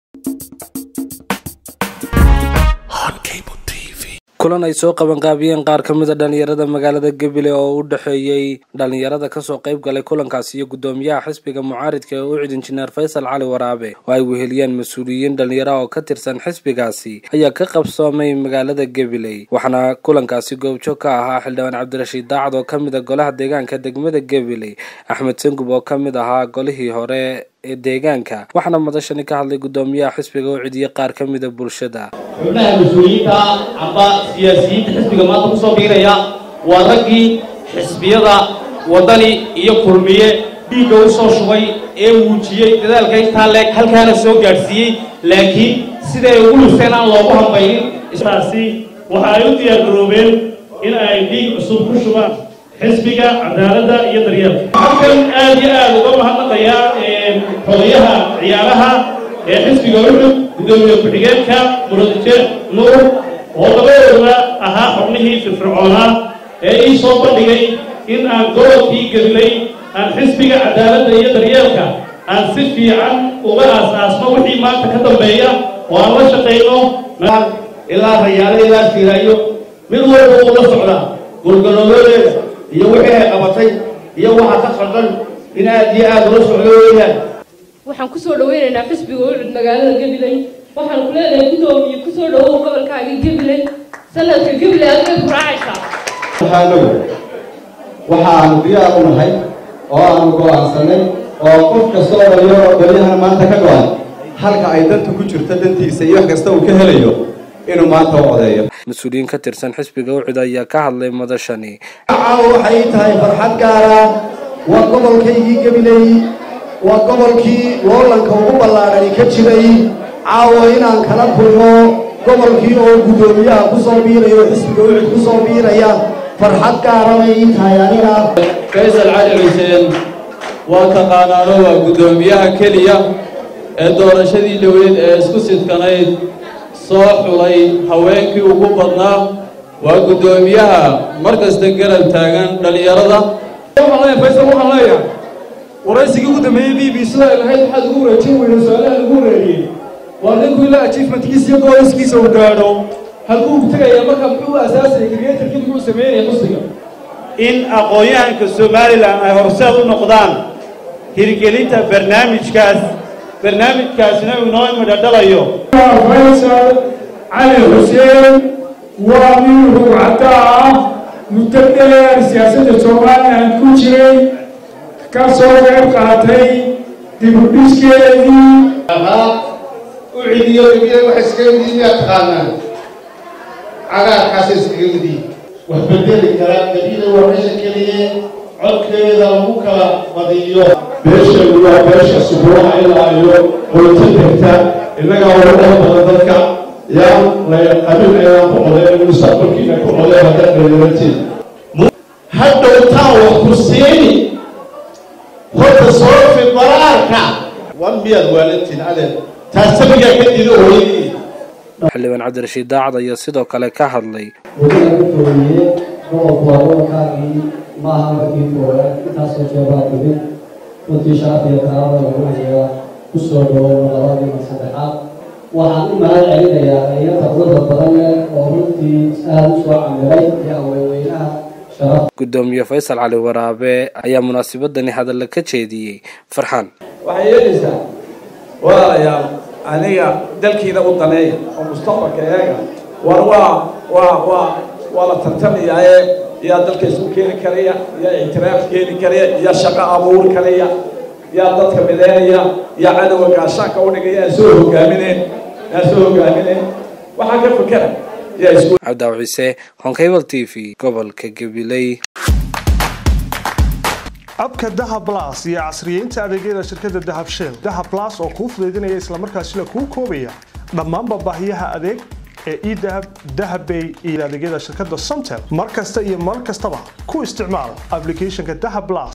kulan ay soo qabanqaabiyeen qaar ka mid a dhalinyarada magaalada gabiley oo u dhexeeyey dhalinyarada kasoo qayb galay kulankaasi iyo guddoomiyaha xisbiga mucaaridka ee u cid injineer faysal cali waraabe oo ay weheliyeen mas-uuliyiin dhalinyara oo ka tirsan xisbigaasi ayaa ka qabsoomay magaalada gabiley waxaana kulankaasi goobjoog ka ahaa xildhibaan cabdirashiid daacad oo kamid a golaha deegaanka degmada gabiley axmed sangub oo kamid ahaa golihii hore ee deegaanka waxaana madashani ka hadlay guddoomiyaha xisbiga u cidiyey qaar ka mida bulshada xubnaha mas-uuliyiinta amba siyaasiyiinta xisbiga maanta kusoo biiraya waa raggii xisbiyada waddani iyo kulmiye dhiigga u soo shubay ee muujiyey dadaalka intaa leeg halkaana soo gaadhsiiyey laakiin siday ugu lufteen aan loogu hambaynin taasi waxa ay u diyaargaroobeen in ay dhiig cusub ku shubaan xisbiga cadaaladda iyo daryeelka halkan aad iyo aad uga mahadnaqayaa xogayaha ciyaaraha ee xisbiga uxud guddoomiye ku-xigeenka muradije nuur oo labadooduna ahaa xubnihii firfircoonaa ee ii soo bandhigay in aan gobolkii gelilay aan xisbiga cadaaladda iyo daryeelka aan si fiican uga aas-aasno wixii maanta ka dambeeya oo aan la shaqayno ilaa rayaale ilaa siiraayo mid walba uu la socdaa gurgaloodeeda iyo wixii ay qabatay iyo waxa ka socdan in aad iyo aad ula socdo weeyaan waxaan kusoo dhaweynaynaa xisbiga ucud magaalada gabiley waxaan ku leedahay guddoomiye kusoo dhawow gobolkaaga gabiley sanadka gabiley adgeed ku raacaysaa waxaanow waxaanu diyaar u nahay oo aanu go'aansanay oo qof kasta oo dhalinyaro dhalinyahana maanta ka go'an halka ay danta ku jirto dantiisa iyo wax kasta uu ka helayo inuu maanta u codeeyo mas-uuliyiin ka tirsan xisbiga ucud ayaa ka hadlay madashani caawa waxay tahay farxad gaara waa gobolkaygii gabiley waa gobolkii loolanka ugu ballaadhani ka jiray caawa inaan kala kulmo gobolkii oo guddoomiyaha ku soo biiraya oo xisbiga ucud ku soo biiraya farxad gaara bay ii tahay aniga faysal cali xuseen waa taqaanaano waa guddoomiyaha keliya ee doorashadii dhoweyd ee isku sidkanayd soo xulay haweenkii ugu badnaa waa guddoomiyaha mar kasta garab taagan dhallinyarada faysal waxaan leeyahay waraysigii ugu dambeeyey b b sida ay lahayd waxaad ugu wareejin weyda su-aalaha lagu wareegiyey waa ninku ilaa achievementkiisa iyo gooliskiisa uu gaadho halkuu tegaya marka muxuu asaasayay creatorkii muxuu sameynaya xusniga in aqoon-yahanka somalilan ay horseed u noqdaan hirgelinta barnaamijkaas barnaamijkaasina uu inoo imidhadhalayo faysal cali xuseen waa nin rugcada ah muddo dheer siyaasadda somalilan ku jiray ka soo qayb qaatay dibudhiskeedii u cidiyo gabiya waxa iskaga midii miyaa taqaanaan cagaarkaasa iskaga midii wax bedeli kara gabida waa meesha keliye codkeeda lagu kala badiyo beesheedu waa beesha subuuraha ilaa iyo qoyto degta innagaa ugu dhal badan dadka yaa qabiil ayaan ku codeen mustaqbalkiina ku codeen haddaad dhalinyaratiin hadhowtaan wax ku siini horta soo fi baraarka wan miyaad waalantiin adeer taas sabigaa ka dido hooyadii xildhibaan cabdirashiid daacad ayaa sidoo kale ka hadlay weliga u fogeeye gobolku waa gobolkaagii maaha markii koowaad intaasoo jeebaa dibin runtii sharaf iyo karaama lagu hayaa kusoo dhawow labadii mar saddexaad waxaan u mahad celinayaa dhalinyarta quruxda badan leh oo runtii aada u soo camiray iyo haweenweynaha sharaf guddoomiye faysal cali waraabe ayaa munaasabadani hadalla ka jeediyey farxaan waxay yeelaysaa walaalayaal aniga dalkiina u daneeya oo mustaqbalka eega war waa waa waa waa la tartamayaaye yaa dalka isku keeni karaya yaa ictiraaf keeni karaya yaa shaqo abuuri karaya yaa dadka mideynaya yaa cadowga gaashaanka u dhigaya aan soo hogaamineen aan soo hogaamineen waxaa ka fikera yaa isku cabdaaw ciise honkable t v gobolka gabiley abka dahab blas iyo casriyeynta adeegyada shirkadda dahab shell dahab blas oo kuu fudaydinaya islamarkaasina kuu koobaya dhammaanba baahiyaha adeeg ee edahab dahabbay iyo adeegyada shirkadda somtel mar kasta iyo mar kastaba ku isticmaal applicationka dahab blas